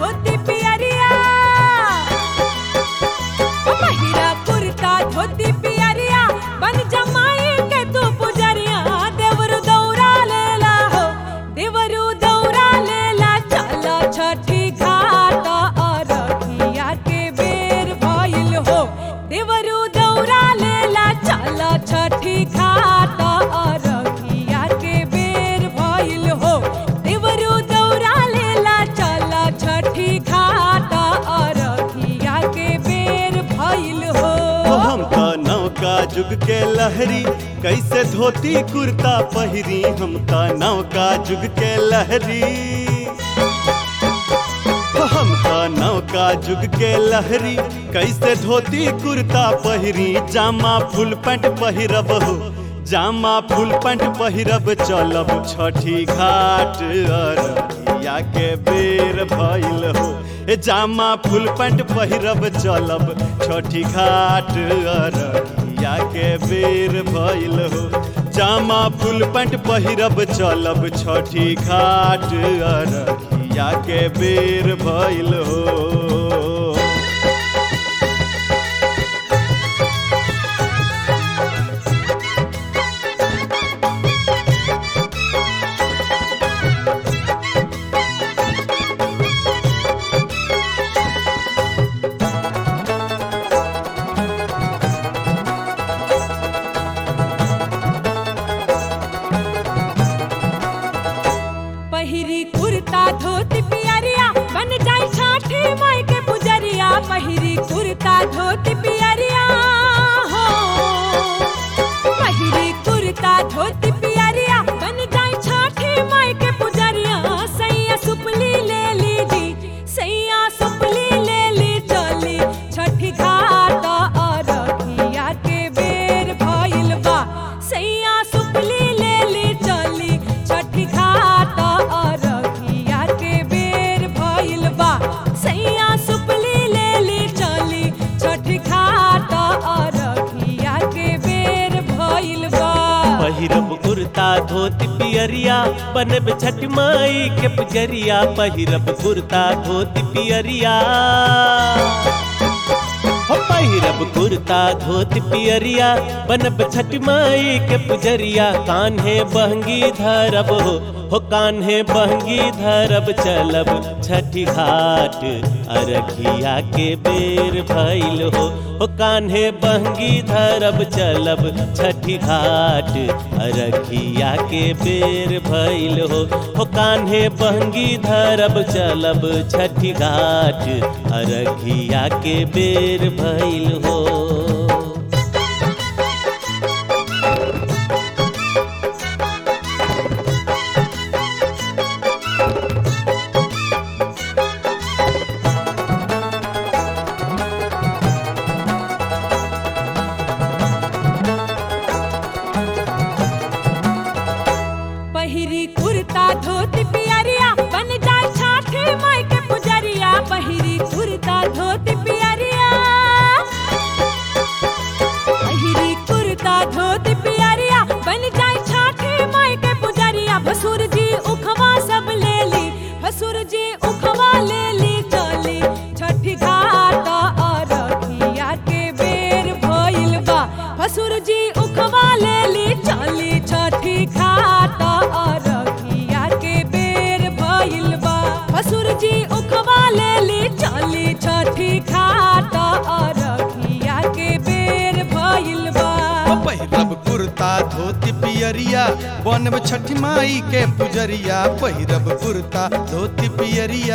धोती पियरिया ओ पहिरा कुर्ता धोती पियरिया बन जमाई के तू पुजरिया देवरु दौरा लेला हो देवरु दौरा लेला चला छठी घाट अरखिया के बेर भइल हो देवरु दौरा लेला चला छठी घाट अरखिया के बेर भइल हो देवरु दौरा लेला चला छठी घाट अरखिया के बेर भइल हो ओ हम त नौका जुग के लहरी कैसे धोती कुर्ता पहिरी हम त नौका जुग के लहरी ओ हम त नौका जुग के लहरी कैसे धोती कुर्ता पहिरी जामा फुल पैंट पहिरब हो जामा फुल पैंट पहिरब चलब छठी घाट अररिया के बेर भइल हो ए जामा फुल पैंट पहिरब चलब छठी घाट अररिया के बेर भइल हो जामा फुल पैंट पहिरब चलब छठी घाट अररिया के बेर भइल हो पहिरी कुर्ता धोती पियरिया बन जाई छाठी माई के पुजरिया पहिरी कुर्ता धोती पियरिया हो पहिरी कुर्ता धोती पियरिया बन जाई छाठी माई के पुजरिया सैया सुपली ले लीजी सैया सुपली ले ली चली छठी घाट अरखिया के बेर भइल बा सैया सुपली ले ली चली छठी घाट अरखिया के बेर भइल बा सैया सुपली ले ली चली छठी घाट अरखिया के बेर भइल बा पहिरब कुर्ता धोती पियरिया बनब छठ माई के पुजरिया पहिरब कुर्ता धोती पियरिया हो पहिरब कुर्ता धोती पियरिया बनब छठ माई के पुजरिया कान्हे बहंगी धरब हो हो कान्हे बहंगी धरब चलब छठी घाट अरखिया के बेर भइल हो हो कान्हे बहंगी धरब चलब छठी घाट अरखिया के बेर भइल हो हो कान्हे बहंगी धरब चलब छठी घाट अरखिया के बेर भइल हो पहिरी कुर्ता धोती पियरिया बन जाए छाठी माई के पुजरिया पहिरी कुर्ता धोती पियरिया पहिरी कुर्ता धोती पियरिया बन जाए छाठी माई के पुजरिया भसुर जी उखवा सब ले ली भसुर जी उखवा ले ली चली छठी घाट अरखिया के बेर भइल बा भसुर जी उखवा ले ली चली छठी घाट अरखिया के बेर भइल बा भसुर जी उखवा ले ली चली छठी घाट अरखिया के बेर भइल बा पहिरब कुर्ता धोती पियरिया बनब छठी माई के पुजरिया पहिरब कुर्ता धोती पियरिया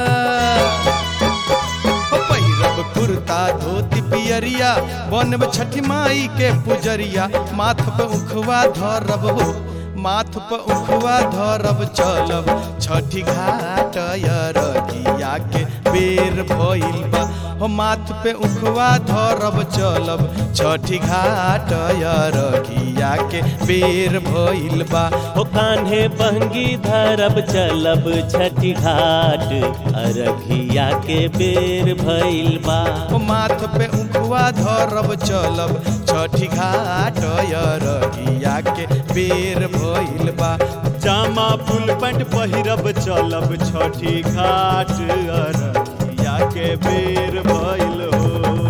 ओ पहिरब कुर्ता धोती पियरिया बनब छठी माई के पुजरिया माथ पे उखवा धरब हो माथ पे उखवा धरब चलब छठी घाट अरगिया के बेर भइल बा हो माथ पे उखवा धरब चलब छठी घाट अरघिया के बेर भइल बा हो कान्हे बहंगी धरब चलब छठी घाट अरघिया के बेर भइल बा ओ माथ पे उखवा धरब चलब छठी घाट अरघिया के बेर भइल बा जामा फुल पैंट पहिरब चलब छठी घाट अररिया के बेर भइल हो